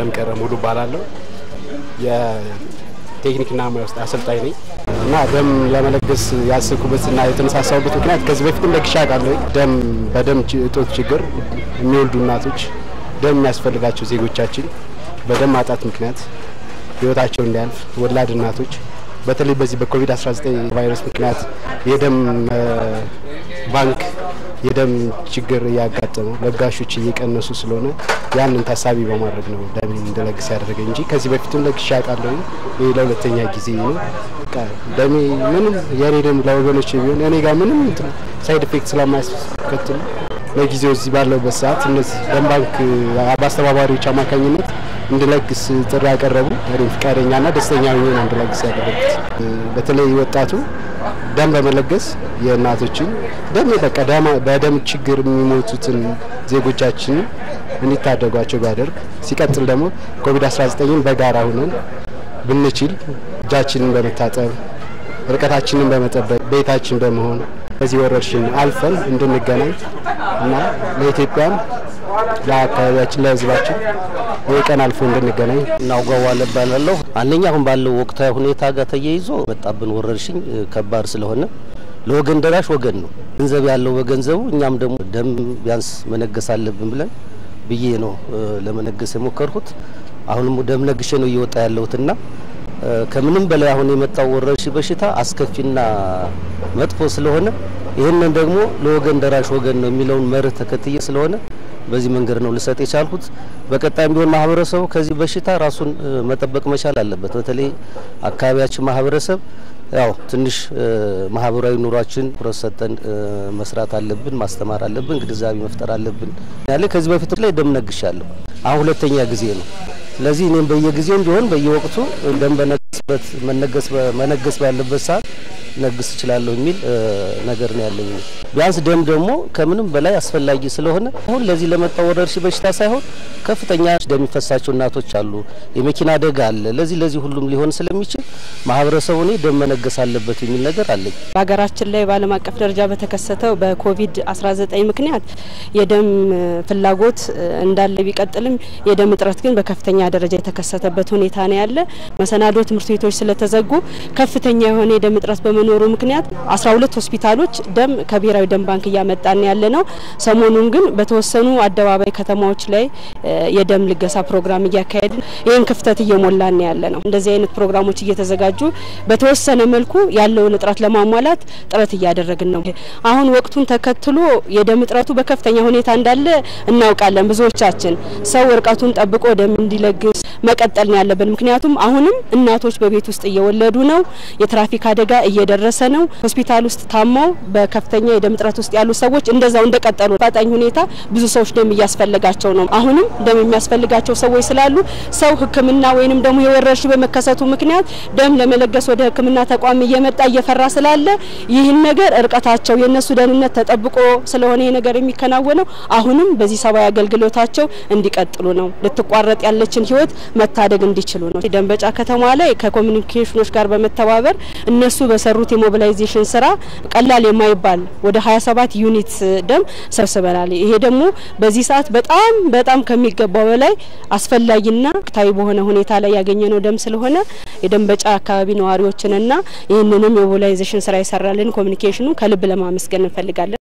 አለም ቀረ ሙሉ እባላለሁ። የቴክኒክና ሙያ ውስጥ አሰልጣኝ ነኝ እና ደም ለመለገስ ያሰብኩበትና የተነሳሳሁበት ምክንያት ከዚህ በፊትም ለግሻ ቃለሁ ደም በደም እጦት ችግር የሚወልዱ እናቶች ደም የሚያስፈልጋቸው ዜጎቻችን በደም ማጣት ምክንያት ህይወታቸው እንዲያልፍ ወላድ እናቶች በተለይ በዚህ በኮቪድ-19 ቫይረስ ምክንያት የደም ባንክ የደም ችግር እያጋጠመው ለጋሾች እየቀነሱ ስለሆነ ያንን ታሳቢ በማድረግ ነው ደም እንድለግስ ያደረገ እንጂ ከዚህ በፊትም ለግሻ አውቃለሁ። ይህ ለሁለተኛ ጊዜ ነው። ደሜ ምንም የእኔ ደም ለወገኖች ቢሆን እኔ ጋር ምንም ሳይድ ኢፌክት ስለማያስከትሉ ለጊዜው እዚህ ባለውበት ሰዓት እነዚህ ደም ባንክ በአስተባባሪዎች አማካኝነት እንድለግስ ጥሪ ያቀረቡ እኔም ፈቃደኛና ደስተኛ ሆኜ ነው እንድለግስ ያደረጉት። በተለይ ወጣቱ ደም በመለገስ የእናቶችን ደም በቃ በደም ችግር የሚሞቱትን ዜጎቻችን እንዲታደጓቸው ቢያደርግ፣ ሲቀጥል ደግሞ ኮቪድ-19ን በጋራ ሁነን ብንችል እጃችንን በመታጠብ ርቀታችንን በመጠበቅ ቤታችን በመሆን በዚህ ወረርሽኝ አልፈን እንድንገናኝ እና ለኢትዮጵያም ለአካባቢያችን ለሕዝባችን ይህ ቀን አልፎ እንድንገናኝ እናውጋዋለ እባላለሁ። አንደኛ አሁን ባለው ወቅታዊ ሁኔታ ጋር ተያይዞ መጣብን ወረርሽኝ ከባድ ስለሆነ ለወገን ደራሽ ወገን ነው። ገንዘብ ያለው በገንዘቡ እኛም ደግሞ ደም ቢያንስ መነገስ አለብን ብለን ብዬ ነው ለመነገስ የሞከርኩት። አሁንም ደም ነግሼ ነው እየወጣ ያለሁትና ከምንም በላይ አሁን የመጣው ወረርሽኝ በሽታ አስከፊና መጥፎ ስለሆነ ይህንን ደግሞ ለወገን ደራሽ ወገን ነው የሚለውን መርህ ተከትዬ ስለሆነ በዚህ መንገድ ነው ልሰጥ የቻልኩት። በቀጣይም ቢሆን ማህበረሰቡ ከዚህ በሽታ ራሱን መጠበቅ መቻል አለበት። በተለይ አካባቢያችን ማህበረሰብ ያው ትንሽ ማህበራዊ ኑሯችን ትኩረት ሰጠን መስራት አለብን፣ ማስተማር አለብን፣ ግንዛቤ መፍጠር አለብን ያለ ከዚህ በፊት ላይ ደም ነግሻለሁ። አሁን ሁለተኛ ጊዜ ነው። ስለዚህ እኔም በየጊዜውም ቢሆን በየወቅቱ ደም በነገስበት መነገስ መነገስ ባለበት ሰዓት ነግስ እችላለሁ የሚል ነገር ነው ያለኝ። ቢያንስ ደም ደግሞ ከምንም በላይ አስፈላጊ ስለሆነ አሁን ለዚህ ለመጣው ወረርሽኝ በሽታ ሳይሆን ከፍተኛ ደም የሚፈሳቸው እናቶች አሉ፣ የመኪና አደጋ አለ። ለዚህ ለዚህ ሁሉም ሊሆን ስለሚችል ማህበረሰቡ እኔ ደም መነገስ አለበት የሚል ነገር አለኝ። በሀገራችን ላይ በዓለም አቀፍ ደረጃ በተከሰተው በኮቪድ 19 ምክንያት የደም ፍላጎት እንዳለ ቢቀጥልም የደም እጥረት ግን በከፍተኛ ደረጃ የተከሰተበት ሁኔታ ነው ያለ። መሰናዶ ትምህርት ቤቶች ስለተዘጉ ከፍተኛ የሆነ የደም እጥረት በመኖሩ ምክንያት 12 ሆስፒታሎች ደም ከብሔራዊ ደም ባንክ እያመጣን ያለ ነው። ሰሞኑን ግን በተወሰኑ አደባባይ ከተማዎች ላይ የደም ልገሳ ፕሮግራም እያካሄድን ይህን ክፍተት እየሞላን ያለ ነው። እንደዚህ አይነት ፕሮግራሞች እየተዘጋጁ በተወሰነ መልኩ ያለውን እጥረት ለማሟላት ጥረት እያደረግን ነው። አሁን ወቅቱን ተከትሎ የደም እጥረቱ በከፍተኛ ሁኔታ እንዳለ እናውቃለን። ብዙዎቻችን ሰው እርቀቱን ጠብቆ ደም እንዲለግስ መቀጠል ነው ያለብን። ምክንያቱም አሁንም እናቶች በቤት ውስጥ እየወለዱ ነው። የትራፊክ አደጋ እየደረሰ ነው። ሆስፒታል ውስጥ ታመው በከፍተኛ የደም እጥረት ውስጥ ያሉ ሰዎች እንደዛው እንደቀጠሉ ፈጣኝ ሁኔታ ብዙ ሰዎች ደም እያስፈልጋቸው ነው። አሁንም ደም የሚያስፈልጋቸው ሰዎች ስላሉ ሰው ሕክምና ወይንም ደግሞ የወረርሽኝ በመከሰቱ ምክንያት ደም ለመለገስ ወደ ሕክምና ተቋም እየመጣ እየፈራ ስላለ ይህን ነገር እርቀታቸው የእነሱ ደህንነት ተጠብቆ ስለሆነ ይህ ነገር የሚከናወነው አሁንም በዚህ ሰብአዊ አገልግሎታቸው እንዲቀጥሉ ነው። ልትቋረጥ ያለችን ህይወት መታደግ እንዲችሉ ነው። ደንበጫ ከተማ ላይ ከኮሚኒኬሽኖች ጋር በመተባበር እነሱ በሰሩት የሞቢላይዜሽን ስራ ቀላል የማይባል ወደ 27 ዩኒት ደም ሰብስበናል። ይሄ ደግሞ በዚህ ሰዓት በጣም በጣም ከሚገባው በላይ አስፈላጊና ወቅታዊ በሆነ ሁኔታ ላይ ያገኘነው ደም ስለሆነ የደንበጫ አካባቢ ነዋሪዎችንና ይህንንም የሞቢላይዜሽን ስራ የሰራልን ኮሚኒኬሽኑ ከልብ ለማመስገን እንፈልጋለን።